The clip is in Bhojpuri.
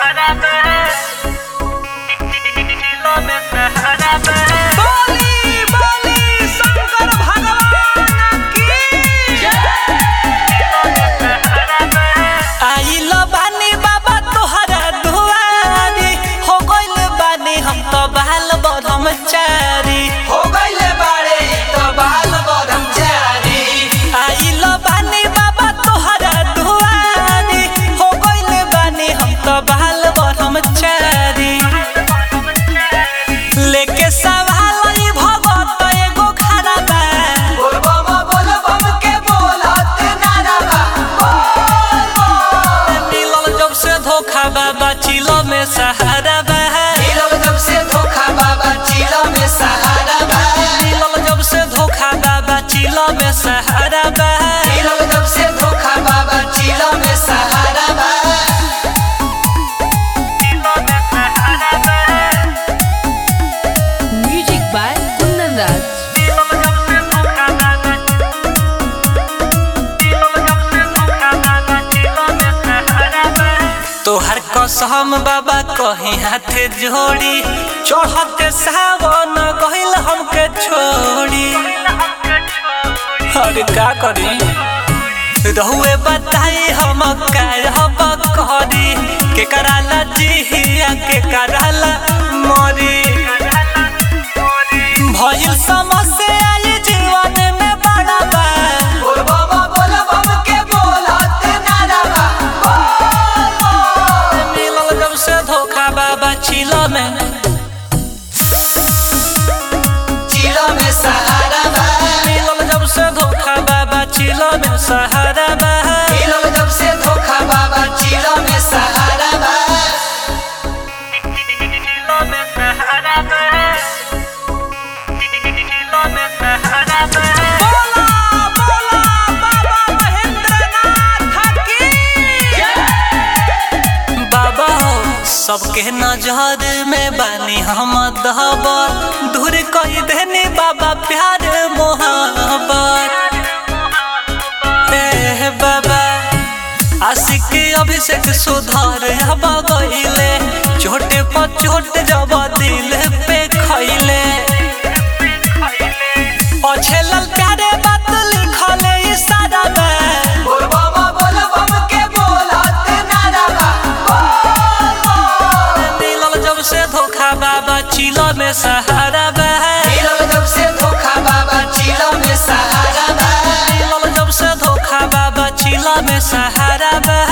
बोली बोली शंकर भगवान की आइल बानी बाबा तोहरा दुआरी हो गइल बानी हम तो बाल ब्रह्मचारी हो गइले बाड़े इ त बाल ब्रह्मचारी आइल बानी बाबा तोहरा दुआरी हो गइल बानी हम तो बाल ब्रह्मचारी लेके सवाल ई भगत एगो खड़ा बा बोल बम बोल बम के बोलत नारा बा बोल बम मिलल जब से धोखा बाबा चिलो में सहारा बा मिलल जब से धोखा बाबा चिला में सहारा बा मिलल जब से धोखा बाबा चिलो में सहारा बा मिलल जब से धोखा बाबा चिला में सहारा बा Music by Kundan Raj. तोहर कसम बाबा कहीं हाथ जोड़ी चढ़ते सावन गहिल हमके छोड़ी अरे का करी रहुए बताई हम कहब करी के कराला जिहिया के कराला मरी भइल समस्या ये जीवन में बड़ा बा बोल बम बोल बम के बोलत नारा बा बोल बम मिलल जब से धोखा बाबा चिलो में चिला में सहारा बा मिलल जब से धोखा बाबा चिलो में सहारा बा मिलल जब से धोखा बाबा चिला में सहारा बा बोला बोला बाबा महेंद्रनाथ की बाबा हो सबके नजर में बानी हम दहबर दूर कही देनी बाबा प्यार मोहब्बत ए बाबा आशिक अभिषेक सुधार अब गइले छोटे पर चोट जब दिल पे खइले अछेलल प्यारे बात लिखले इशारा में बोल बम बोल बम के बोलत नारा बा बोल बम मिलल जब से धोखा बाबा चिलो में सहारा बा मिलल जब से धोखा बाबा चिला में सहारा बा मिलल जब से धोखा बाबा चिलो में सहारा बा